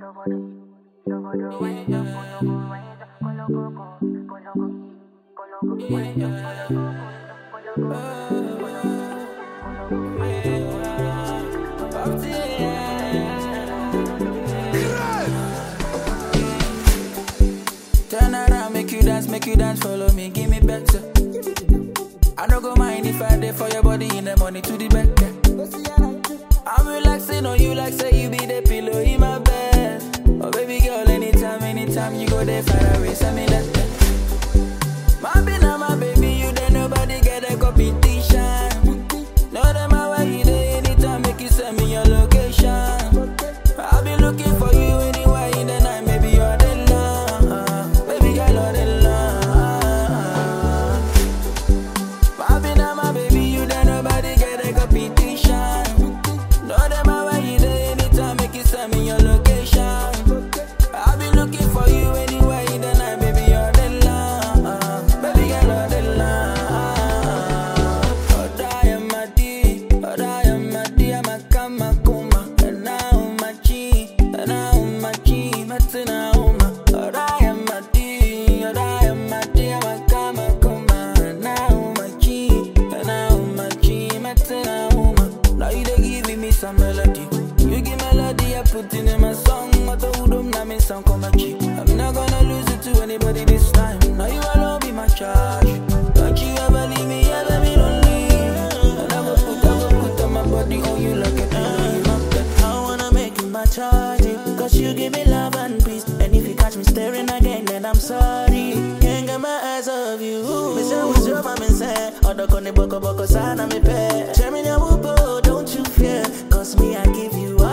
Turn around, make you dance, make you dance, follow me, give me better. I don't go mind if I dey for your body in the money to the back. I'm relaxing on you like say you be the pillow in my bed. Oh baby girl, anytime, anytime you go there far away, send me that. My be now my baby, you there nobody get a competition. No them my way you there anytime, make you send me your location. I'll be looking for you anywhere in the night, maybe you're the love, baby girl, you're the love. My be now my baby, you there nobody get a competition. No them my way you there anytime, make you send me your location. I'll be looking for you anywhere in the night, baby you're the love, baby girl you're the love. Oh die am a D, oh die am a D, I'm a kama kuma, and now my G, and now my G, matina uma. Oh die am a D, oh die am a D, I'm a kama kuma, and now my G, and now my G, matina uma. Now you dey giving me some melody. You give melody, I put it in my song. I told them that me sound come back cheap. I'm not gonna lose it to anybody this time. Now you alone be my charge. Don't you ever leave me, ever be lonely. And I go put, I go put on my body on you like a pillow. You my pet. I wanna make you my charge Cause you give me love and peace And if you catch me staring again then I'm sorry Can't get my eyes off you Me say what's your mama say Odo koni boko boko sana me pe Tell me now, don't you fear Cause me I give you all